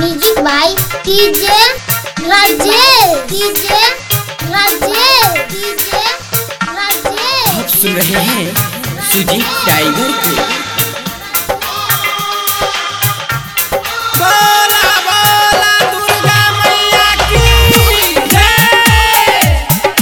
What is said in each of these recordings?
music by DJ Rajesh DJ Rajesh DJ Rajesh आप सुन रहे हैं सुजीत टाइगर को बोला बोला दुर्गा मैया की जय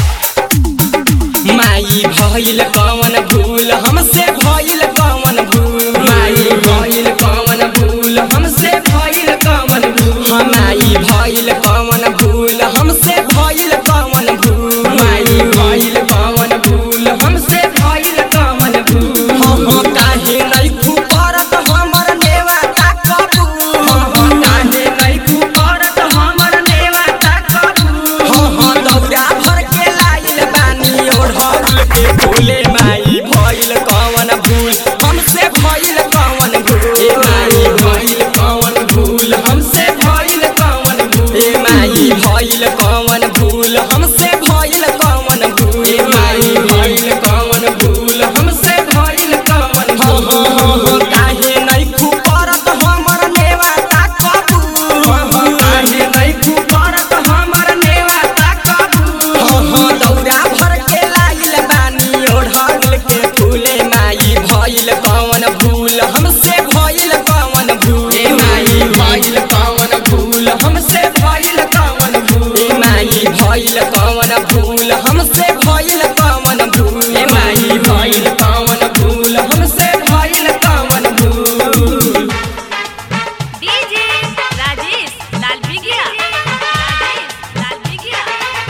माई भइल कवन भूल हमसे भइल कवन भूल माई भइल कवन भूल हमसे भइल कवन भूल हाँ, माई भइल कवन भूल हमसे भइल कवन भूल माई भइल कवन भूल हमसे भइल कवन भूल हाँ हाँ काहे नइखु करत हमर नेवाता कबूल हाँ हाँ काहे नइखु करत हमर नेवाता कबूल हाँ हाँ दौरा भर के लाइल बानी ओढ़ल के फूले माई भइल कवन भूल हमसे भइल कवन भूल ए माई भइल कवन भूल हमसे भइल कवन भूल ए माई भइल कवन भूल हमसे भइल कवन भूल ए माई भइल कवन भूल हमसे भइल कवन भूल काहे नइखु करत हमर नेवाता कबूल काहे नइखु करत हमर नेवाता कबूल हाँ हाँ दौरा भर के लाइल बानी ओढ़ल के फूले माई भइल कवन भूल हमसे भइल कवन भूल ए माई भइल कवन भूल हमसे भइल कवन भूल ए माई भइल कवन भूल हमसे भइल कवन भूल ए माई भइल कवन भूल हमसे भइल कवन भूल डीजे राजेश लाल बिगिया राजेश लाल बिगिया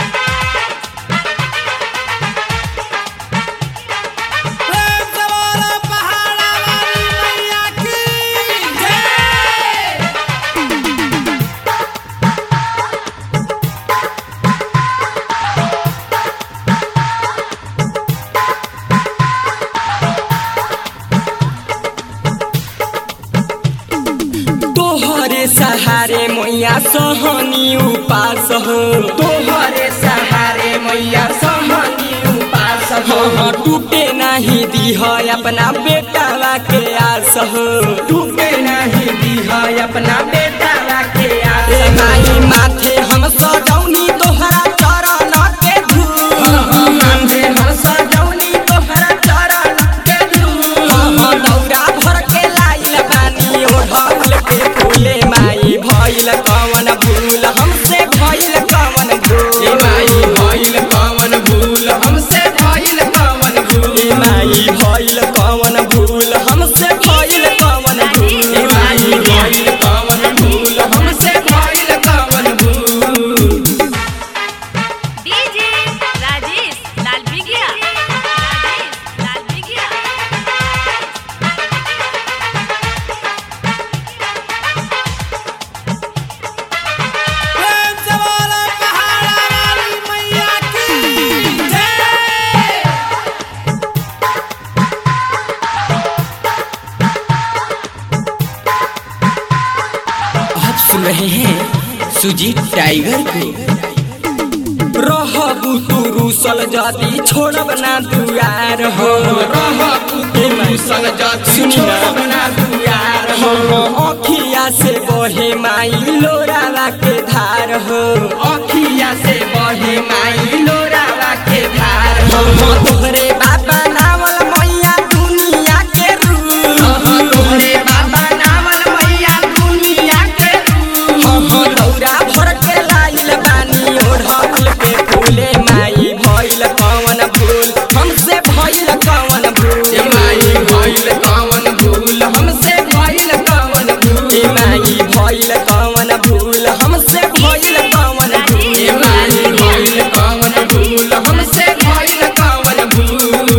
प्रेम से बोला पहाड़ा वाली मैया की जय तोहरे सहारे मैया सहनी उपास हो तोहरे सहारे मैया सहनी उपास हो हाँ, टूटे नहीं दीह अपना बेटावा के आस हो टूटे नहीं दीह अपना बेटावा के आस ए माई माथे हम सजौनी तोहरा चरण के धूल माथे हम सजौनी तोहरा चरण के धूल हाँ, दौरा भर के लाइल बानी ओढ़ल के फूले माई भइल कवन भूल हमसे भइल कवन भूल ए माई भइल कवन भूल हमसे भइल कवन भूल ए माई भइल कवन भूल हमसे भइल कवन भूल ए माई भइल कवन भूल हमसे भइल कवन भूल डीजे राजेश लाल बिगिया राजेश लाल बिगिया प्रेम से बोला पहाड़ा वाली मैया की जय आप सुन रहे हैं सुजीत टाइगर को रहबू तू रूसल जाति छोड़ब ना दुआर हो रहबू तू रूसल जाति छोड़ब ना दुआर हो अखिया से बहे माई लोरावा के धार हो अखिया से बहे माई लोरावा के धार हो तोहरे बाबा नावल मैया दुनिया के रूप तोहरे बाबा नावल मैया दुनिया के रूप हाँ हाँ दौरा भर के लाइल बानी ओढ़ल के फूले माई भइल कवन भूल हमसे भइल कवन भूल ए माई भइल कवन भूल हमसे भइल कवन भूल ए माई भइल कवन भूल हमसे भइल कवन भूल ए माई भइल कवन भूल हमसे भइल कवन भूल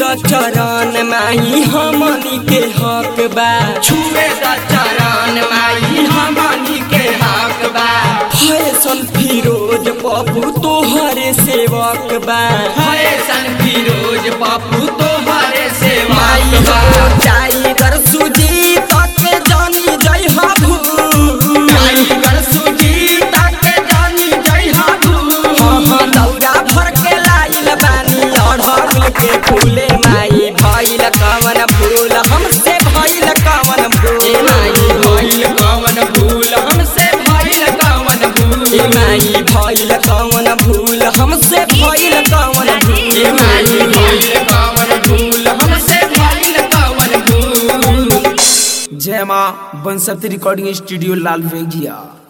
द चरण माई हमनी के हक बा छुए द चरण माई हमनी के हक बा फैशन फिरोज पप्पू तोहरे सेवक बा फैशन फिरोज पप्पू तोहरे सेवक बा टाइगर सुजीत के जानी जय हाबू टाइगर सुजीत के जानी जय हाबू हाँ हाँ दौरा भर के लाइल बानी अढ़ल के फूले माई भइल कवन फूल हमसे भइल कवन फूल माई भइल कवन फूल हमसे भइल कवन फूल माई भइल कवन फूल हमसे भइल कवन फूल माई भइल कवन फूल हमसे भइल कवन फूल जय माँ बंसत रिकॉर्डिंग स्टूडियो लाल वेगिया